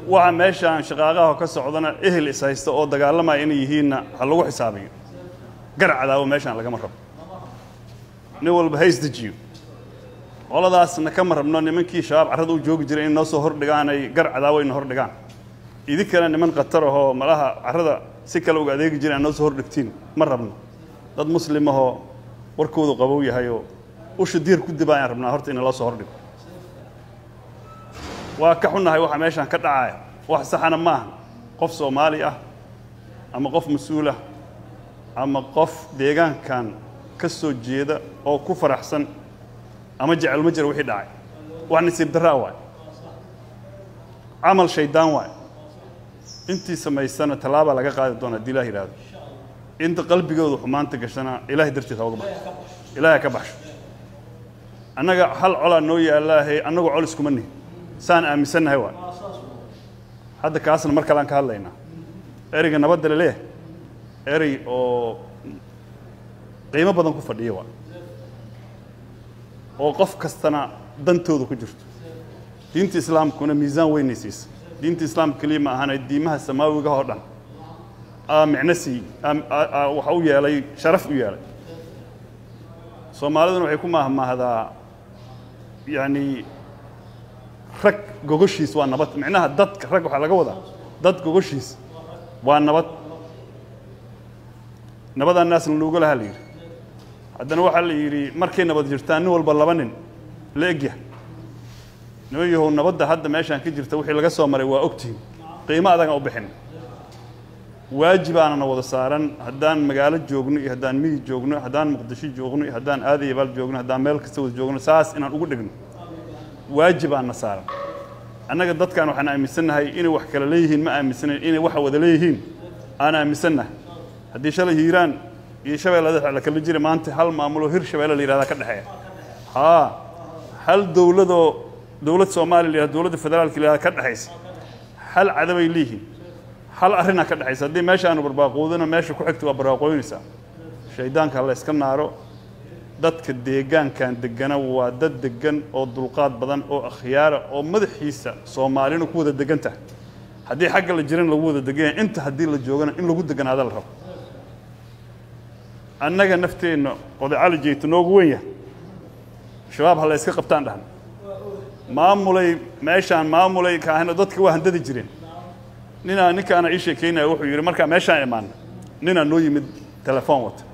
waxa meeshaan shaqaaqaha ka socdana ehel is haysta oo dagaalamaya inay yihiinna ha lagu xisaabiyo gar cadaawo meeshaan lagama rabo nin walba ha isdejiyo qoladaasna kama rabno nimankii shabaab carrada u joogi jiray in noo soo hordhigaan ay gar cadaawo ina hordhigaan idinkana niman khatar ahoo malaha carrada si kale uga adeegi jira aan noo soo hordhigtiin ma rabno dad muslim ahoo warkoodu qabow yahayoo usha diir ku dibaa ayaan rabnaa horta ina loo soo hordhigo waa ka xunnahay waxa meeshaan ka dhacaya wax saxana maaha qof soomaali ah ama qof mas-uulah ama qof deegaankan ka soo jeeda oo ku faraxsan ama jecel ma jira wixii dhacay wax nasiib darraa waay camal shaydaan waay intii samaysana tallaabaa laga qaadi doona haddii ilah yidhaahdo inta qalbigooda xumaanta gashana ilaahay dartiis ha uga baxo ilaahay ka baxsho annaga hal colaa noo yaallaahe annagu col iskuma nihin saan aaminsannahay waay hadda kaasna mar kalean ka hadlaynaa ereyga nabadda laleeyahay erey oo qiimo badan ku fadhiya waay oo qof kastana dantooda ku jirto diinta islaamkuna miisaan weynay siisa diinta islaamka keliya ma ahana diimaha samaawiga oo dhan aa micno sii waxa u yeelay sharaf u yeelay soomaaliduna waxay ku maahmaahdaa yacni rag gogoshiis waa nabad micnaha dadka rag waxaa laga wadaa dad gogoshiis waa nabad nabadaa naasna looga lahaa la yidhi haddana waxaa la yidhi markay nabad jirtaan nin walba laba nin la egyahay niman yahow nabadda hadda meeshaan ka jirta wixii laga soo maray waa ogtihin qiimo adagaan u bixin waajibaanana wada saaran haddaan magaalo joogno iyo haddaan miyi joogno haddaan muqdisho joogno iyo haddaan aadayabaal joogno haddaan meel kasta wada joogno saas inaan ugu dhigno waajibaanna saaran annaga dadkan waxaan aaminsannahay inay wax kale leeyihiin ma aaminsanayn inay waxa wada leeyihiin aan aaminsannahay haddii shalay hiiraan iyo shabeellada la kala jira maanta hal maamuloo hir shabeelle la yihahdaa ka dhexeeya haa hal dowladoo dowlad soomaaliya la yihahdo dowladda federaalka la yihahda ka dhexaysa hal cadabay leeyihiin hal arrinaa ka dhexaysa haddii meeshaanu barbaaqoodana meesha ku xigta waa barbaaqooynaysaa shaydaanka ha la yska naaro dadka deegaankan degana waa dad degan oo dulqaad badan oo akhyaara oo madaxiisa soomaalina ku wada degan tahay haddii xagga la jiran lagu wada degan yahay inta haddii la joogana in lagu deganaada la rabo annaga nafteenna oday cali jeyto noogu weyn yahay shabaab ha la yska qabtaan dhahna maamulay meeshaan maamulay kaahina dadka waa handadi jireen ninaa ninkaana ii sheekaynaya wuxuu yidhi markaa meeshaan imaana ninaa noo yimid telefoon wata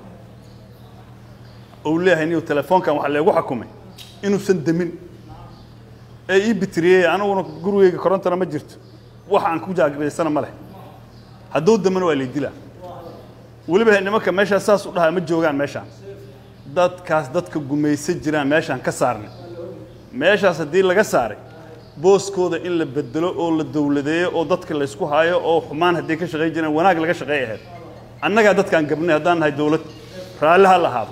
ou leeyahay niyu telefoonkan waxaa leegu xakumay inuusan demin ee ii bitiriyey aniguna gurigeyga korontana ma jirto wax aan ku jaagiraysana ma leh hadduu damana waa laydilaa weliba nimanka meeshaas saas u dhahaa ma joogaan meeshaan dadkaas dadka gumaysan jiraan meeshaan ka saarnay meeshaas haddii laga saaray booskooda in la bedelo oo la dowladeeyo oo dadka laysku haayo oo xumaan hadday ka shaqayn jireen wanaag laga shaqeey ahayd annagaa dadkaan gabnay haddaan nahay dowlad raalli ha lahaado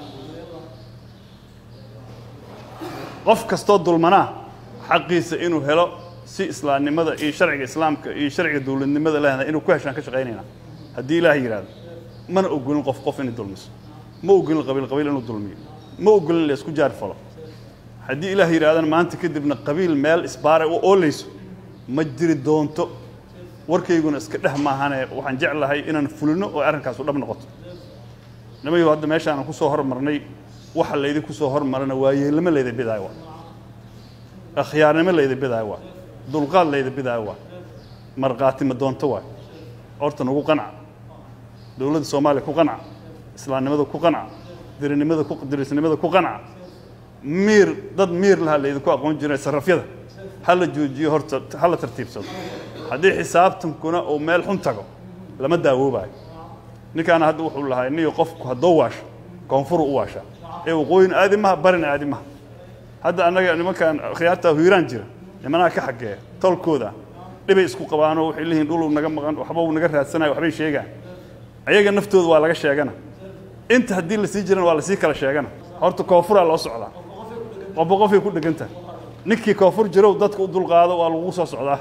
qof kastoo dulmanaa xaqiisa inuu helo si islaamnimada iyo sharciga islaamka iyo sharciga dowladnimada leedahay inuu ku heshaan ka shaqaynayna haddii ilaahay yidhaahdo mana ogolin qof qof inay dulmiso ma ogolin qabiil qabiil inuu dulmiyo ma ogolin la isku jaar falo haddii ilaah yidhahdana maanta kadibna qabiil meel isbaaray u oolayso ma jiri doonto warkayguna iska dheh maahane waxaan jeclahay inaan fulino oo arrinkaasu dhab noqoto nimayu hadda meeshaanan ku soo hormarnay waxa laydinku soo hormarana waa yeelnimo layda bidaayo waa akhyaarnimo layda bidaayo waa dulqaad layda bidaayo waa markhaatimo doonto waay horta nagu qanca dowladda soomaaliya ku qanca islaamnimada ku qanca dirinimada ku dirisnimada ku qanca miir dad miir lahaa laydinku aqoon jiray sarrafyada ha la joojiyo horta ha la tartiibsado haddii xisaabtankuna uu meel xun tago lama daawoobayo ninkaana hadda wuxuu lahaa niyo qofku haddoo waasho koonfuru u waashaa ee waqooyin aadi maha barina aadi maha hadda annaga nimankan khiyaartaa hiiraan jira nimanaha ka xageeya tolkooda dhibay isku qabaanoo waxay leeyihiin dhuluu naga maqan waxba uu naga raadsanayo waxbay sheegaan ayaga naftooda waa laga sheegana inta haddii lasii jirana waa lasii kala sheegana horta koonfuraa loo socdaa qofba qofay ku dhegan tahay ninkii koonfur jirow dadka u dulqaado waa lagu soo socdaa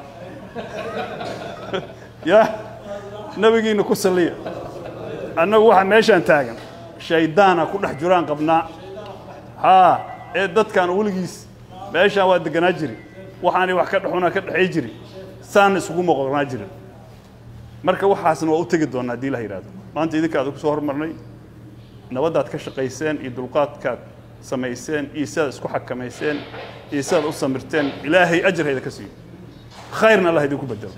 ya nabigiina ku salliya annagu waxa meeshaan taagan shaydaana ku dhex jiraan qabnaa haa ee dadkaan weligiis meeshaan waa deganaa jiri waxaanay wax ka dhexuna ka dhexay jiri saana isugu moqornaa jirin marka waxaasna waa u tegi doonaa haddii la yidhahdo maanta idinka aad ku soo hormarnay nabaddaad ka shaqayseen iyo dulqaadkaad samayseen iyo sidaad isku xakamayseen iyo sidaad u samirteen ilaahay ajar hayda ka siiyo khayrna allah idinku bedelo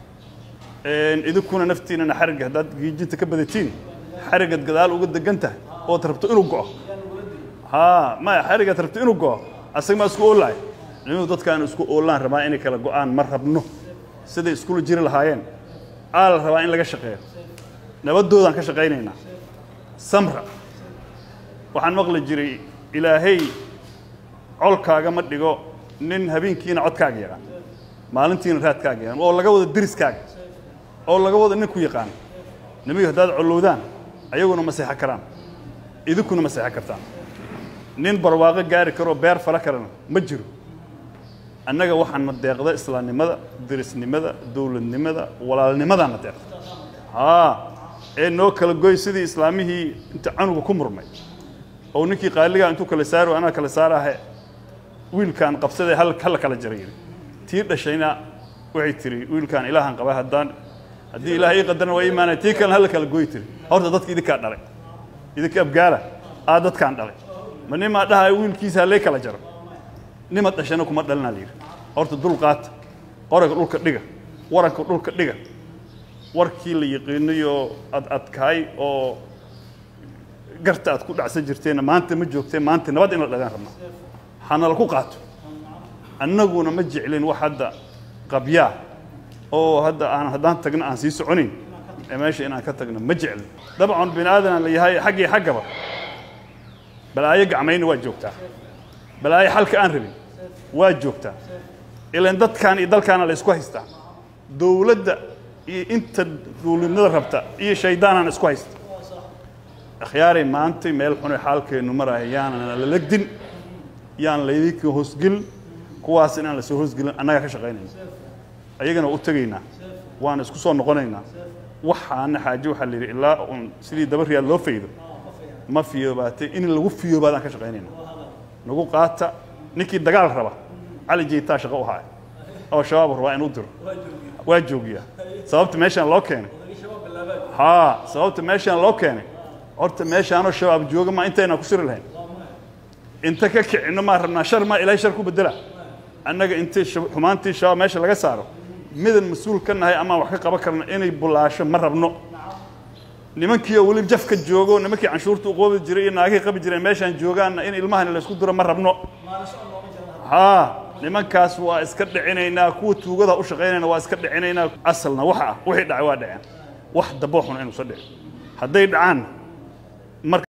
idinkuna naftiinana xarigga haddaad giijinta ka badatiin xariggaad gadaal uga degan tahay ood rabto inuu go'o haa maya xariggaad rabto inuu go'o asaga maa isku oolahay nimadu dadkaan isku oolaan rabaa inay kala go'aan ma rabno siday iskula jiri lahaayeen aa la rabaa in laga shaqeeyo nabadoodaan ka shaqaynaynaa samra waxaan maqli jiray ilaahay colkaaga ma dhigo nin habeenkiina codkaaga yaqaan maalintiina raadkaaga yaqaan oo laga wado deriskaaga oo laga wado nin ku yaqaan nimigu haddaad collowdaan ayaguna ma seexan karaan idinkuna ma seexan kartaan nin barwaaqo gaari karoo beer fala karana ma jiro annaga waxaana deeqda islaamnimada derisnimada dowladnimada walaalnimadaana deeqda haa ee noo kala goy sidii islaamihii inta canuga ku murmay oo ninkii qaaligaa intuu kala saaro anaa kala saarahe wiilkaan qabsadee hal halla kala jaray yidhi tii dhashayna waxay tiri wiilkaan ilaahan qaba haddaan haddii ilaah ii qadarna waa iimaanaya tii kalena halla kala goy tiri horta dadka idinkaa dhalay idinka abgaala aa dadkaan dhalay ma nimaa dhahay wiilkiisa hallee kala jaro nima dhashana kuma dhalinaa la yidhi horta dul qaata qoraga dhulka dhiga waranka dhulka dhiga warkii la yaqiinayo ad adkaay oo garta aad ku dhacsan jirteenna maanta ma joogteen maanta nabad in la dhagaan rabnaa hana la ku qaato annaguna ma jeclin wax hadda qabyaa oo hadda aan haddaan tagno aan sii soconayn ee meesha inaan ka tagno ma jeclin dabcan bini aadan la yahay xaggii xaggaba balaayo gacmayna waa joogtaa balaayo xalka aan rabin waa joogtaa ilan dadkan iyo dalkaana la isku haystaa dowladda iyo inta dowladnimada rabta iyo shaydaanana isku haysta akhyaaray maantay meel xunay xaalkeennu maraya yaanana la legdin yaan laydinka hoosgelin kuwaas inaan lasoo hoosgelin annagaa ka shaqaynayna ayagana waa u tegaynaa waana isku soo noqonaynaa waxaana xaaje waxaa la yidhi ilaa uun sidii daba riyaad loo faydo ma fiyoobaatay in lagu fiyoobaadaan ka shaqaynayna nagu qaata ninkii dagaal raba cali jeytaa shaqo u haya oo shabaab rabaa inuu diro waa joogiyaa sababta meeshaan loo keenay haa sababta meeshaan loo keenay horta meeshaanoo shabaab jooga ma intaynaan ku siri lahayn inta ka kicino maa rabnaa shar maa ilaahay shar ku bedela annaga intay xumaantii shabaab meesha laga saaro midan mas-uul ka nahay amaan wax ka qaban karna inay bulaasho ma rabno nimankii oo weli jafka joogo nimankii canshuurta u qoobi jiray iyo naagihii qabi jireen meeshaan joogaanna in ilmahani laysku diro ma rabno haa nimankaas waa iska dhicinaynaa kuwa tuugada u shaqaynayna waa iska dhicinaynaa asalna waxa ah wixii dhacay waa dhaceen wax dabo xun inuusa dhicin hadday dhacaan